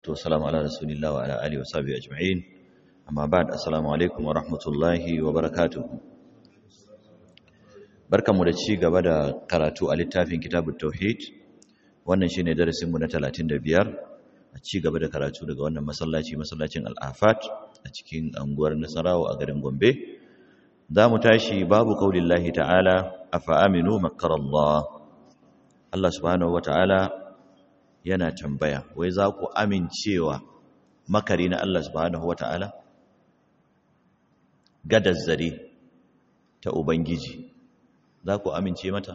والسلام على رسول الله وعلى آله وصحبه أجمعين أما بعد السلام عليكم ورحمة الله وبركاته barkan mu da ci gaba da karatu a littafin kitabut tauhid wannan shine darasin mu na 35 a ci gaba da karatu daga wannan masallaci masallacin al-afat a cikin anguwar Nasarawa a garin Gombe za mu tashi babu kaulillahi ta'ala afa aminu makarallah Allah subhanahu wata'ala yana tambaya wai za ku amincewa makari na Allah subhanahu wata'ala gadar zare ta ubangiji za ku amince mata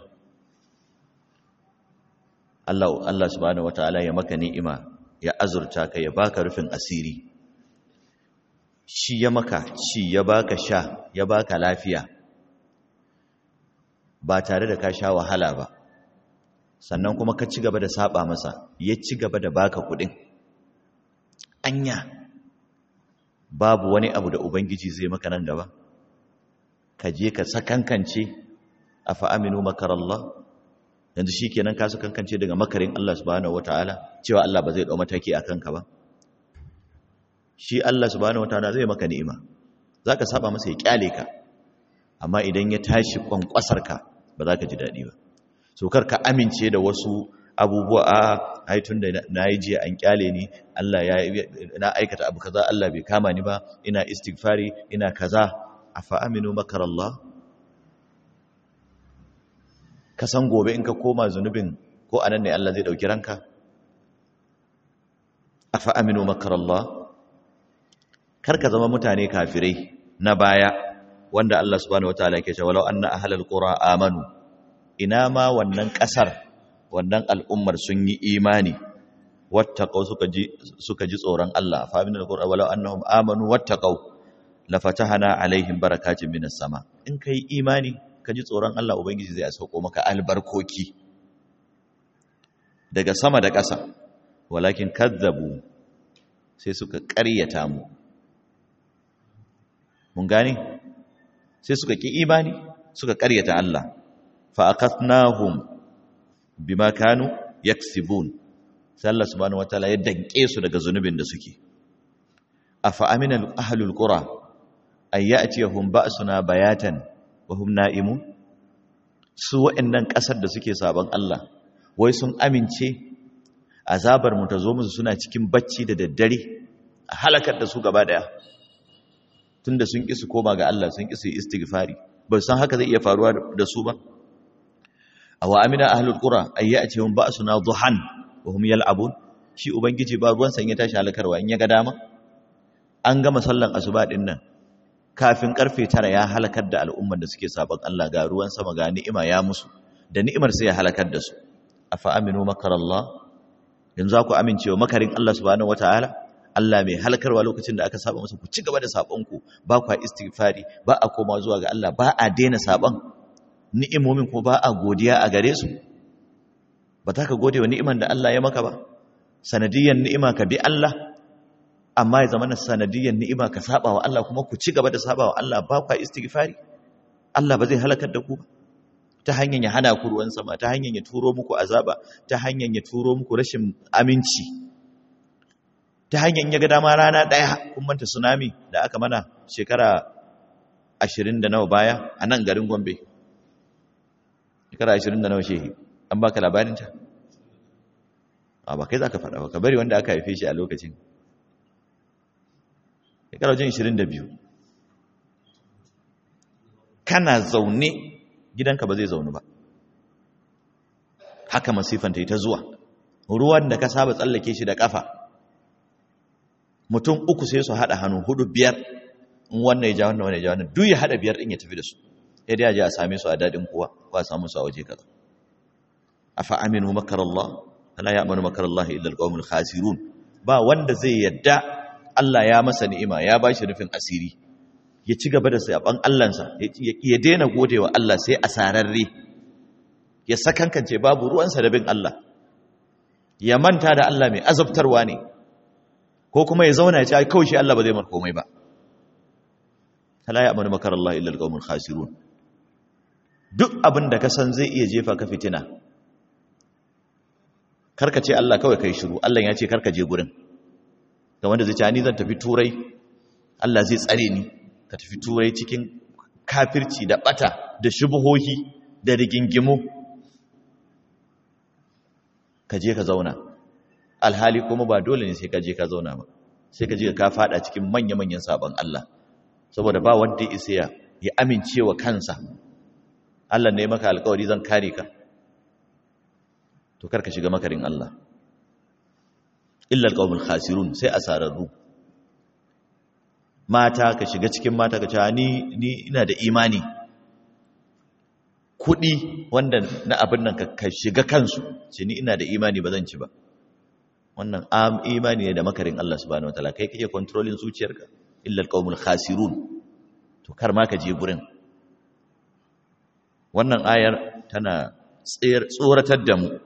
Allah Allah subhanahu wata'ala ya maka ni'ima ya azurta ka ya baka rufin asiri shi ya maka shi ya baka sha ya baka lafiya ba tare da ka sha wahala ba sannan kuma ka ci gaba da saba masa ya ci gaba da baka kudin anya babu wani abu da ubangiji zai maka nan gaba ka je ka sakankance afa aminu makarallah yanzu shikenan ka sakankance daga makarin Allah subhanahu wataala cewa Allah ba zai dau mataki akan ka ba shi Allah subhanahu wataala zai maka ni'ima zaka saba masa ya kyale ka amma idan ya tashi kwankwasar ka ba za ka ji dadi ba so kar ka amince da wasu abubuwa a haitun da na yi jiya an kyale ni Allah ya na aikata abu kaza Allah bai kama ni ba ina istighfari ina kaza afa aminu makarallah ka san gobe in ka koma zunubin ko anan ne Allah zai dauki ranka afa aminu makarallah kar ka zama mutane kafirai na baya wanda Allah subhanahu wataala yake cewa walau anna ahlal qura amanu ina ma wannan kasar wannan al'ummar sun yi imani wattaqau suka ji suka ji tsoron Allah fa minal qura walau annahum amanu wattaqau la fatahana alaihim barakatin minas sama in kai imani ka ji tsoron Allah ubangiji zai sauko maka albarkoki daga sama da ƙasa walakin kazzabu sai suka ƙaryata mu mun gane sai suka ki imani suka ƙaryata Allah fa akathnahum bima kanu yaksibun sai Allah subhanahu wataala ya danke su daga zunubin da suke afa amina ahlul qura ay ya'tiyahum ba'suna bayatan wa hum na'imun su wa'annan kasar da suke saban Allah wai sun amince azabar mu ta zo musu suna cikin bacci da daddare a halakar da su gaba daya tunda sun ƙi su koma ga Allah sun ƙi su yi istighfari ba san haka zai iya faruwa da su ba aw amina ahlul qura ay ya'tihum ba'suna duhan wa hum yal'abun shi ubangiji ba ruwan san ya tashi halakarwa in ya ga dama an gama sallan asuba din nan kafin karfe 9 ya halakar da al'umman da suke sabon Allah ga ruwan sama ga ni'ima ya musu da ni'imar sai ya halakar da su afa aminu makarallah yanzu ku amincewa makarin Allah subhanahu wataala Allah mai halkarwa lokacin da aka saba masa ku ci gaba da sabonku ba ku istighfari ba a koma zuwa ga Allah ba a daina sabon ni'imomin kuma ba a godiya a gare su ba ta ka gode wa ni'iman da Allah ya maka ba sanadiyan ni'ima ka bi Allah amma ya zama na sanadiyan ni'ima ka saba wa Allah kuma ku ci gaba da saba wa Allah ba ku istighfari Allah ba zai halakar da ku ba ta hanyar ya hana ku ruwan sama ta hanyar ya turo muku azaba ta hanyar ya turo muku rashin aminci ta hanyar ya ga dama rana ɗaya kun manta tsunami da aka mana shekara ashirin da nawa baya a nan garin gombe shekara ashirin da nawa shehi an baka labarinta a ba kai za ka faɗa ba ka bari wanda aka haife shi a lokacin shekara wajen ashirin da biyu kana zaune gidanka ba zai zaune ba haka masifanta ita zuwa ruwan da ka saba tsallake shi da ƙafa mutum uku sai su haɗa hannu hudu biyar in wannan ya ja wannan wannan ya ja wannan duk ya haɗa biyar ɗin ya tafi da su ya dai je a same su a daɗin kuwa ko a samu su a waje kaza afa aminu makarallah la ya'manu makarallah illa alqawmul khasirun ba wanda zai yadda Allah ya masa ni'ima ya bashi rufin asiri ya ci gaba da saban Allahnsa ya daina godewa Allah sai asararre ya sakankance babu ruwansa da bin Allah ya manta da Allah mai azabtarwa ne ko kuma ya zauna ya ce ai kawai shi Allah ba zai mar komai ba la ya'manu makarallahi illa alqawmul khasirun duk abin da ka san zai iya jefa ka fitina karka ce Allah kawai kai shiru Allah ya ce karka je gurin ga wanda zai ce ni zan tafi turai Allah zai tsare ni ka tafi turai cikin kafirci da bata da shubuhohi da rigingimu ka je ka zauna alhali kuma ba dole ne sai ka je ka zauna ba sai ka je ka fada cikin manya-manyan sabon Allah saboda ba wanda ya isa ya amince wa kansa Allah ne maka alkawari zan kare ka to karka shiga makarin Allah illa alqawmul khasirun sai asararru mata ka shiga cikin mata ka ce ni ni ina da imani kudi wanda na abin nan ka shiga kansu ce ni ina da imani ba zan ci ba wannan am imani ne da makarin Allah subhanahu wataala kai kake controlling zuciyarka illa alqawmul khasirun to kar ma ka je gurin wannan ayar tana tsoratar da mu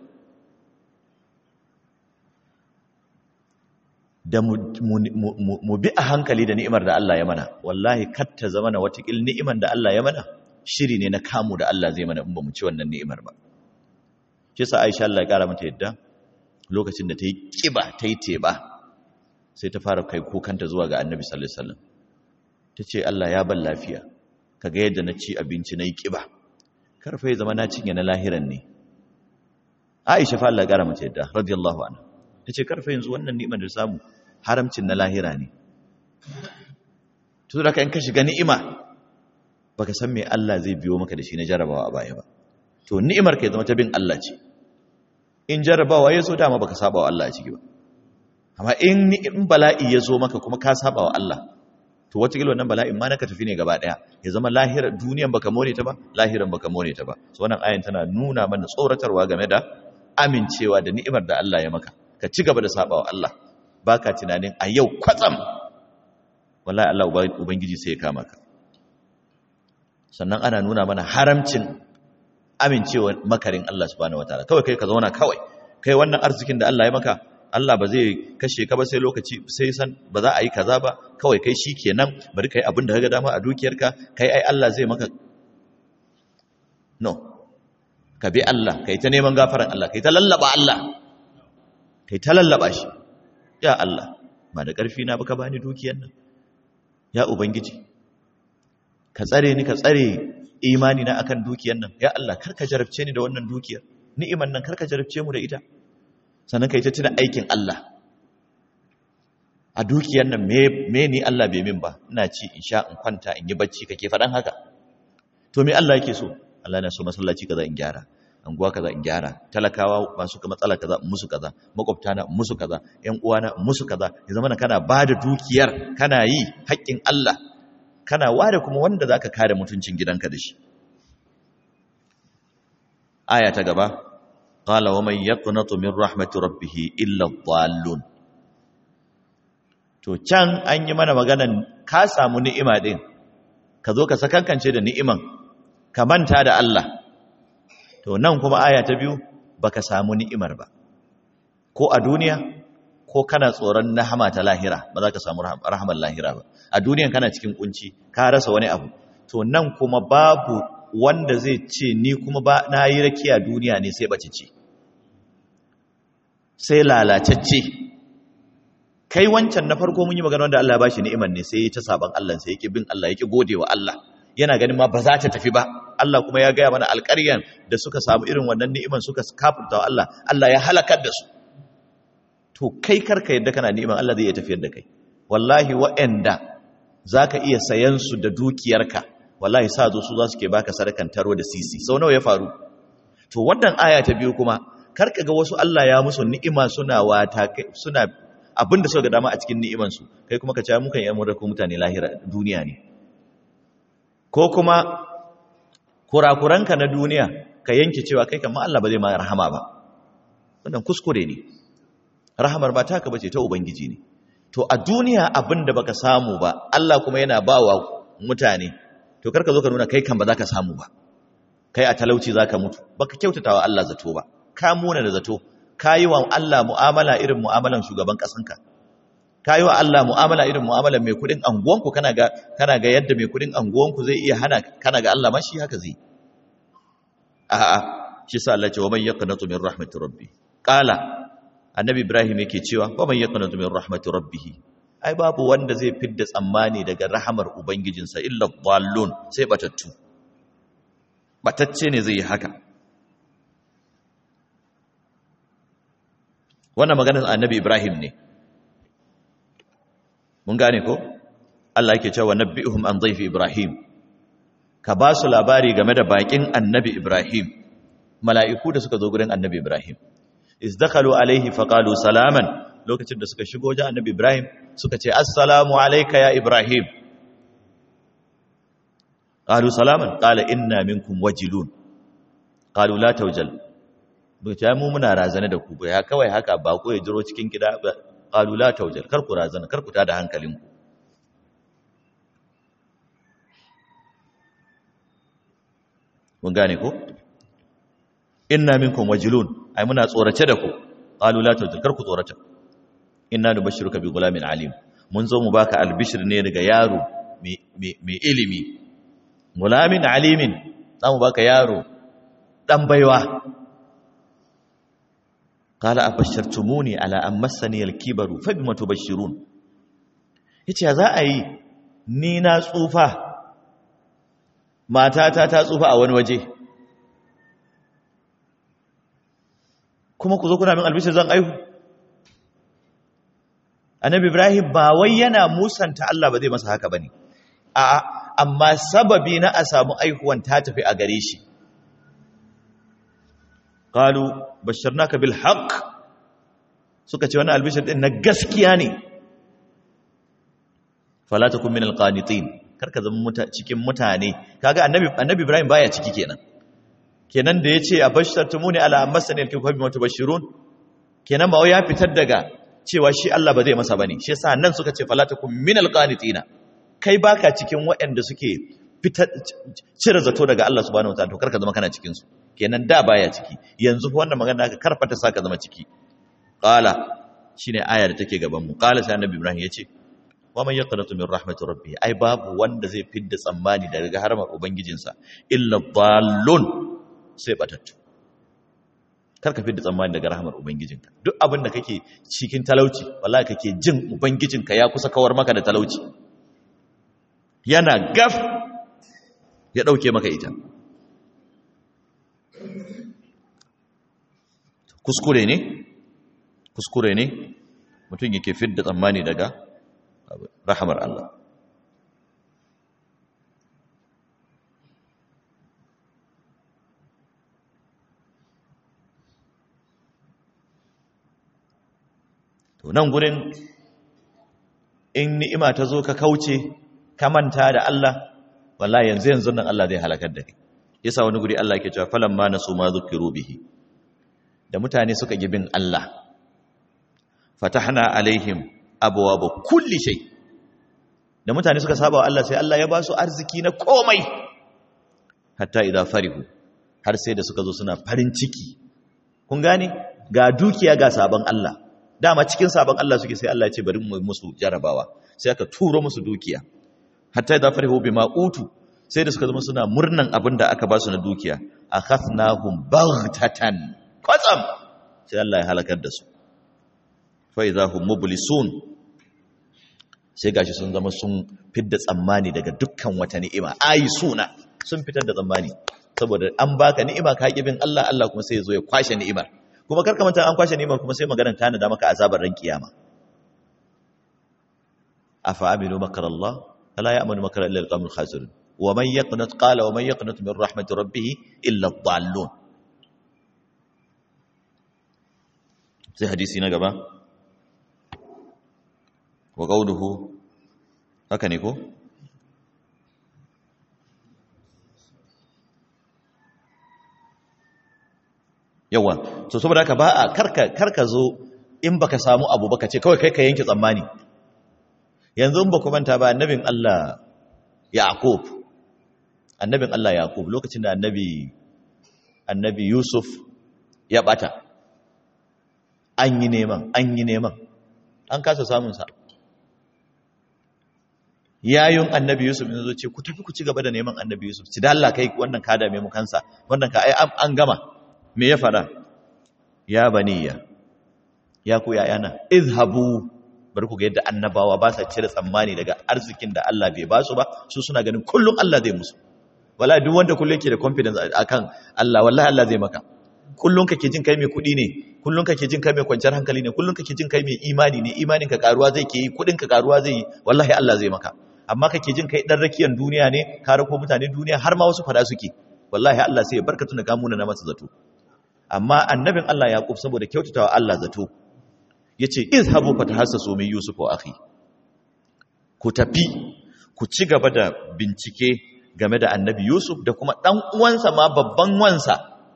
da mu bi a hankali da ni'imar da Allah ya mana wallahi katta zama na watakil ni'imar da Allah ya mana shiri ne na kamu da Allah zai mana in ba mu ci wannan ni'imar ba shi sa Aisha Allah ya kara mata yadda lokacin da ta yi kiba ta yi teba sai ta fara kai kukanta zuwa ga Annabi sallallahu alaihi wasallam ta ce Allah ya ban lafiya kaga yadda na ci abinci na yi kiba karfa ya zama na cinye na lahiran ne Aisha fa Allah ya kara mata yadda radiyallahu anha ta ce karfa yanzu wannan ni'imar da samu haramcin na lahira ne tuzu da ka in ka shiga ni'ima baka san me Allah zai biyo maka da shi na jarabawa a baya ba to ni'imar ka zama ta bin Allah ce in jarabawa ya zo dama baka saba wa Allah a ciki ba amma in in bala'i ya zo maka kuma ka saba wa Allah to wata gilwa wannan bala'in ma naka tafi ne gaba daya ya zama lahira duniyan baka more ta ba lahiran baka more ta ba so wannan ayin tana nuna mana tsoratarwa game da amincewa da ni'imar da Allah ya maka ka ci gaba da saba wa Allah baka tunanin a yau kwatsam wallahi Allah ubangiji sai ya kama ka sannan ana nuna mana haramcin amincewa makarin Allah subhanahu wataala kawai kai ka zauna kawai kai wannan arzikin da Allah ya maka Allah ba zai kashe ka ba sai lokaci sai san ba za a yi kaza ba kawai kai shikenan bari kai abin da kaga dama a dukiyarka kai ai Allah zai maka no ka bi Allah kai ta neman gafaran Allah kai ta lallaba Allah kai ta lallaba shi ya Allah ba da ƙarfi na baka bani dukiyar nan ya ubangiji ka tsare ni ka tsare imani na akan dukiyar nan ya Allah karka jarabce ni da wannan dukiyar ni'iman nan karka jarabce mu da ita sannan kai ta tuna aikin Allah a dukiyar nan me me ni Allah bai min ba ina ci in sha in kwanta in yi bacci kake faɗan haka to me Allah yake so Allah na so masallaci kaza in gyara anguwa kaza in gyara talakawa masu matsala kaza in musu kaza makwabta na musu kaza ƴan uwana in musu kaza ya zama kana bada dukiyar kana yi haƙƙin Allah kana ware kuma wanda zaka kare mutuncin gidanka da shi aya ta gaba qala wa man yaqnatu min rahmati rabbih illa dhallun to can an yi mana maganan ka samu ni'ima din ka zo ka sakankance da ni'iman ka manta da Allah to nan kuma aya ta biyu baka samu ni'imar ba ko a duniya ko kana tsoron nahama ta lahira ba za ka samu rahamar lahira ba a duniyan kana cikin kunci ka rasa wani abu to nan kuma babu wanda zai ce ni kuma ba na yi rakiya duniya ne sai bace ce sai lalacacce kai wancan na farko mun yi magana wanda Allah ya bashi ni'imar ne sai ya ta saban Allah sai yake bin Allah yake godewa Allah yana ganin ma ba za ta tafi ba Allah kuma ya gaya mana alƙaryan da suka samu irin wannan ni'iman suka kafurta wa Allah Allah ya halakar da su to kai karka yadda kana ni'iman Allah zai iya tafiyar da kai wallahi wa'anda zaka iya sayan su da dukiyarka wallahi sa zo su za su ke baka sadakan taro da sisi sau nawa ya faru to wannan aya ta biyu kuma karka ga wasu Allah ya musu ni'ima suna wata suna abinda suka ga dama a cikin ni'iman su kai kuma ka ci mukan yi amurka mutane lahira duniya ne ko kuma kurakuranka na duniya ka yanke cewa kai kan Allah ba zai ma rahama ba wannan kuskure ne rahamar ba taka bace ta ubangiji ne to a duniya abinda baka samu ba Allah kuma yana bawa mutane to karka zo ka nuna kai kan ba za ka samu ba kai a talauci za ka mutu baka kyautatawa Allah zato ba ka muna da zato ka yi wa Allah mu'amala irin mu'amalan shugaban ƙasanka ka yi wa Allah mu'amala irin mu'amalan mai kudin anguwanku kana ga kana ga yadda mai kudin anguwanku zai iya hana kana ga Allah mashi haka zai a'a shi sa Allah ce wa man yaqnatu min rahmatir rabbi qala annabi ibrahim yake cewa wa man yaqnatu min rahmati rabbih ai babu wanda zai fidda tsammani daga rahamar ubangijinsa illa dhallun sai batattu batacce ne zai yi haka wannan maganar annabi ibrahim ne mun gane ko Allah yake cewa nabbi'uhum an dhayfi ibrahim ka ba su labari game da bakin annabi ibrahim mala'iku da suka zo gurin annabi ibrahim izdakalu alaihi faqalu salaman lokacin da suka shigo wajen annabi ibrahim suka ce assalamu alayka ya ibrahim qalu salaman qala inna minkum wajilun qalu la tawjal buta mu muna razana da ku ya kawai haka ba ko ya jiro cikin gida qalu la tawjal kar ku razana kar ku tada hankalinku mun gane ko inna minkum wajilun ai muna tsorace da ku qalu la tawjal kar ku tsorata inna nubashshiruka bi gulamin alim mun zo mu baka albishir ne daga yaro mai ilimi gulamin alimin za mu baka yaro dan baiwa qala abashshartumuni ala an massani alkibaru fa bima tubashshirun yace za a yi ni na tsufa matata ta tsufa a wani waje kuma ku zo kuna min albishir zan aihu annabi ibrahim ba wai yana musanta Allah ba zai masa haka bane a amma sababi na a samu aihuwan ta tafi a gare shi qalu basharnaka bil haqq suka ce wannan albishir din na gaskiya ne fala takun min al qanitin karka zama cikin mutane kaga annabi annabi ibrahim baya ciki kenan kenan da yace abashtartumuni ala amasani alkifabi mutubashirun kenan ba wai ya fitar daga cewa shi Allah ba zai masa bane shi yasa nan suka ce fala takum minal qanitina kai baka cikin waɗanda suke fitar cire zato daga Allah subhanahu wataala to karka zama kana cikin su kenan da baya ciki yanzu wannan magana ka karfata saka zama ciki qala shine aya da take gaban mu qala sai annabi Ibrahim yace wa man yaqnatu min rahmatir rabbih ai babu wanda zai fidda tsammani daga harmar ubangijinsa illa dhallun sai batattu karka fi da tsammani daga rahamar ubangijinka duk abin da kake cikin talauci wallahi kake jin ubangijinka ya kusa kawar maka da talauci yana gaf ya dauke maka ita kuskure ne kuskure ne mutum yake fi da tsammani daga rahamar Allah to nan gurin in ni'ima ta zo ka kauce ka manta da Allah wallahi yanzu yanzu nan Allah zai halakar da kai yasa wani guri Allah yake cewa falamma nasu ma dhukiru bihi da mutane suka gibin Allah fatahna alaihim abwaaba kulli shay da mutane suka saba wa Allah sai Allah ya ba su arziki na komai hatta idza farihu har sai da suka zo suna farin ciki kun gane ga dukiya ga sabon Allah dama cikin sabon Allah suke sai Allah ya ce bari mu musu jarabawa sai aka turo musu dukiya hatta idza farihu bima utu sai da suka zama suna murnan abin da aka ba su na dukiya akhathnahum baghtatan qatsam sai Allah ya halakar da su fa idza hum mublisun sai gashi sun zama sun fidda tsammani daga dukkan wata ni'ima ayi suna sun fitar da tsammani saboda an baka ni'ima ka bin Allah Allah kuma sai ya zo ya kwashe ni'imar kuma karka manta an kwashe ni'imar kuma sai maganar ta da maka azabar ran kiyama afa aminu makar Allah la ya'manu makar illa al-qawmul khasirun wa man yaqnut qala wa man yaqnut min rahmati rabbih illa ad-dallun sai hadisi na gaba wa qawluhu haka ne ko yawa so saboda haka ba a karka karka zo in baka samu abu baka ce kawai kai ka yanke tsammani yanzu in ba ku manta ba annabin Allah Yaqub annabin Allah Yaqub lokacin da annabi annabi Yusuf ya bata an yi neman an yi neman an kasa samun sa yayin annabi Yusuf ne zo ce ku tafi ku ci gaba da neman annabi Yusuf ci da Allah kai wannan ka dame mu kansa wannan ka ai an gama me ya fada ya baniya ya ku yayana izhabu bari ku ga yadda annabawa ba sa cire tsammani daga arzikin da Allah bai ba su ba su suna ganin kullum Allah zai musu wallahi duk wanda kullum yake da confidence akan Allah wallahi Allah zai maka kullum kake jin kai mai kuɗi ne kullum kake jin kai mai kwanciyar hankali ne kullum kake jin kai mai imani ne imanin ka karuwa zai ke yi kuɗin ka karuwa zai yi wallahi Allah zai maka amma kake jin kai dan rakiyan duniya ne ka rako mutane duniya har ma wasu fada suke wallahi Allah sai ya barka tuna ka muna na masa zato amma annabin Allah Yaqub saboda kyautatawa Allah zato yace izhabu fatahassasu min yusuf wa akhi ku tafi ku ci gaba da bincike game da annabi yusuf da kuma dan uwansa ma babban wansa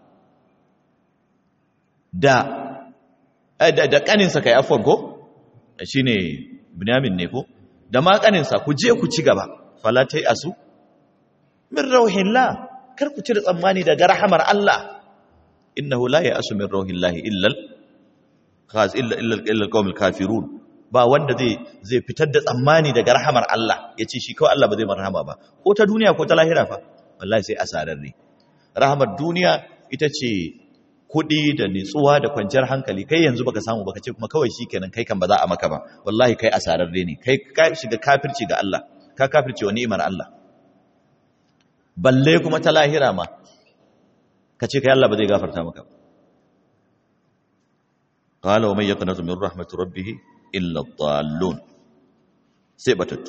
da da, da kaninsa kai afwan ko shine binyamin ne ko da ma kaninsa ku je ku ci gaba fala tai asu min rauhillah kar ku cire tsammani daga rahamar Allah innahu la ya'asu min rauhillahi illa khas illa illa illa alqawmul kafirun ba wanda zai zai fitar da tsammani daga rahamar Allah yace shi kawai Allah ba zai marhama ba ko ta duniya ko ta lahira fa wallahi sai asarar ne rahamar duniya ita ce kuɗi da nitsuwa da kwanciyar hankali kai yanzu baka samu baka ce kuma kawai shikenan kai kan ba za a maka ba wallahi kai asararre ne kai ka shiga kafirci ga Allah ka kafirce wa ni'imar Allah balle kuma ta lahira ma ka ce kai Allah ba zai gafarta maka qala wa man yaqnatu min rahmati rabbih illa ad-dallun sai batattu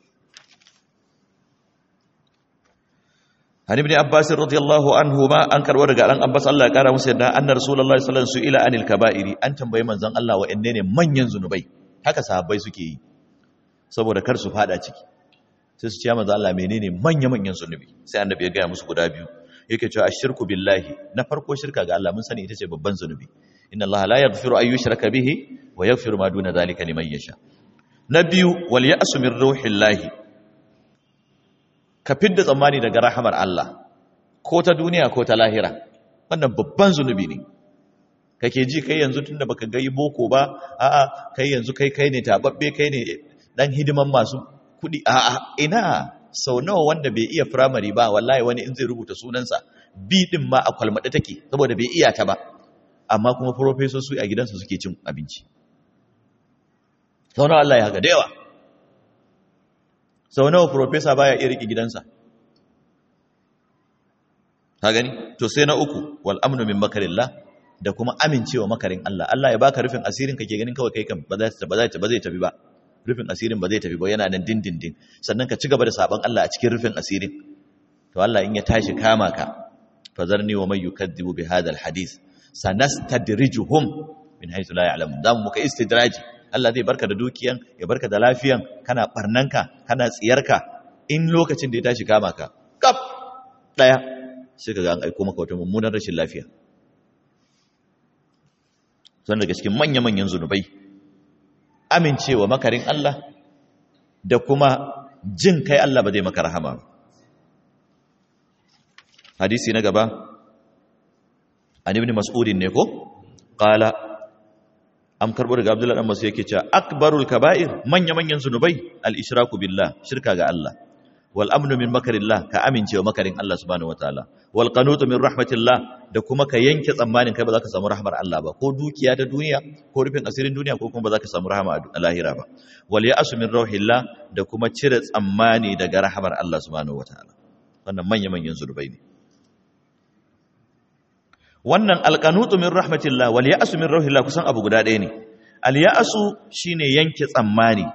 Hani ibn Abbas radiyallahu anhu ma an karbo daga ran Abbas Allah ya kara musu yadda anna Rasulullahi sallallahu alaihi wasallam su'ila anil kaba'iri an tambayi manzon Allah wa ne manyan zunubai haka sahabbai suke yi saboda kar su fada ciki sai su ce manzon Allah menene manya manyan zunubi sai annabi ya gaya musu guda biyu yake cewa ashirku billahi na farko shirka ga Allah mun sani ita ce babban zunubi inna Allah la yaghfiru an yushraka bihi wa yaghfiru ma duna zalika liman yasha na biyu wal ya'su min ruhillahi ka fidda tsammani daga rahamar Allah ko ta duniya ko ta lahira wannan babban zunubi ne kake ji kai yanzu tunda baka ga boko ba a'a kai yanzu kai kai ne tababbe kai ne dan hidiman masu kudi a'a ina sau nawa wanda bai iya firamare ba wallahi wani in zai rubuta sunansa bi din ma a kwalmada take saboda bai iya ta ba amma kuma su a gidansu suke cin abinci sau nawa Allah ya haka da yawa sau nawa profesa baya iya riƙe gidansa ka gani to sai na uku wal amnu min makarillah da kuma amincewa makarin Allah Allah ya baka rufin asirin kake ganin kawai kai kan ba zai ba zai ba zai tafi ba rufin asirin ba zai tafi ba yana nan dindindin sannan ka ci gaba da saban Allah a cikin rufin asirin to Allah in ya tashi kama ka fazarni wa man yukadzibu bi hadha al hadith sanastadrijuhum min haythu la ya'lamun zamu muka istidraji Allah zai barka da dukiyan ya barka da lafiyan kana barnanka kana tsiyarka in lokacin da ya tashi kama ka kaf daya sai kaga an aiko maka wata mummunar rashin lafiya son daga cikin manya-manyan zunubai amincewa makarin Allah da kuma jin kai Allah ba zai maka rahama hadisi na gaba an ibn mas'udin ne ko qala am karbo daga abdullahi dan masu yake cewa akbarul kaba'ir manya manyan zunubai al ishraku billah shirka ga Allah wal amnu min makarillah ka amincewa makarin Allah subhanahu wataala wal qanutu min rahmatillah da kuma ka yanke tsammanin kai ba za ka samu rahmar Allah ba ko dukiya da duniya ko rufin asirin duniya ko kuma ba za ka samu rahama a lahira ba wal ya'su min rauhillah da kuma cire tsammani daga rahmar Allah subhanahu wataala wannan manya manyan zunubai ne wannan alƙanutu min rahmatillah wal ya'su min rauhillah kusan abu guda ɗaya ne al ya'su shine yanke tsammani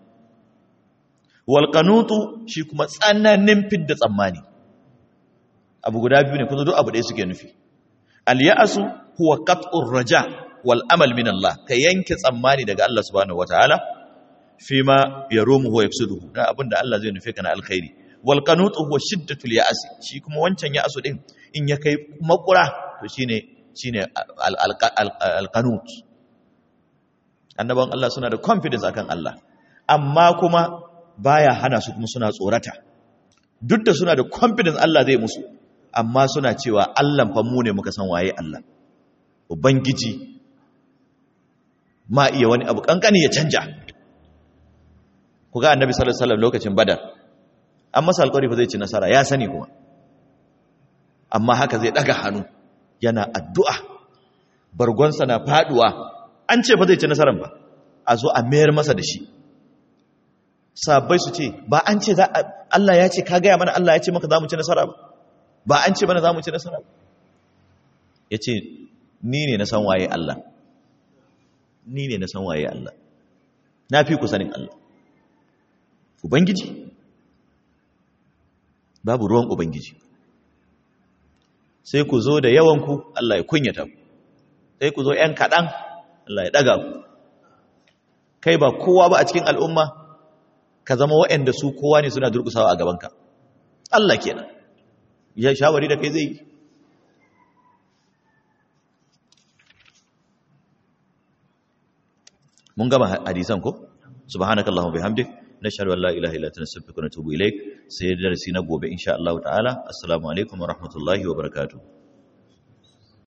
wal qanutu shi kuma tsananin fidda tsammani abu guda biyu ne kuma duk abu ɗaya suke nufi al ya'su huwa qat'ur raja wal amal min Allah ka yanke tsammani daga Allah subhanahu wataala fima yarumu wa yafsuduhu da abinda Allah zai nufe ka na alkhairi wal qanutu huwa shiddatul ya'as shi kuma wancan ya'su din in ya kai makura to shine shine alqanut annaban Allah suna da confidence akan Allah amma kuma baya hana su kuma suna tsorata duk da suna da confidence Allah zai musu amma suna cewa Allah fa mu ne muka san waye Allah ubangiji ma iya wani abu kankani ya canja ku ga annabi sallallahu alaihi wasallam lokacin badar an masa alƙawari fa zai ci nasara ya sani kuma amma haka zai daga hannu yana addu'a bargonsa na faduwa an ce fa zai ci nasarar ba a zo a mayar masa da shi sabbai su ce ba an ce za Allah ya ce ka gaya mana Allah ya ce maka za mu ci nasara ba ba an ce mana za mu ci nasara ba ya ce ni ne na san waye Allah ni ne na san waye Allah na fi ku sanin Allah ubangiji babu ruwan ubangiji sai ku zo da yawanku Allah ya kunyata ku sai ku zo ‘yan kaɗan Allah ya ɗaga ku kai ba kowa ba a cikin al'umma ka zama waɗanda su kowa ne suna durkusawa a gabanka Allah kenan ya shawari da kai zai yi mun gama hadisan ko subhanakallahumma bihamdik nashhadu an la ilaha illa anta nastaghfiruka wa natubu ilaik sai darasi na gobe insha Allah ta'ala assalamu alaikum wa rahmatullahi wa barakatuh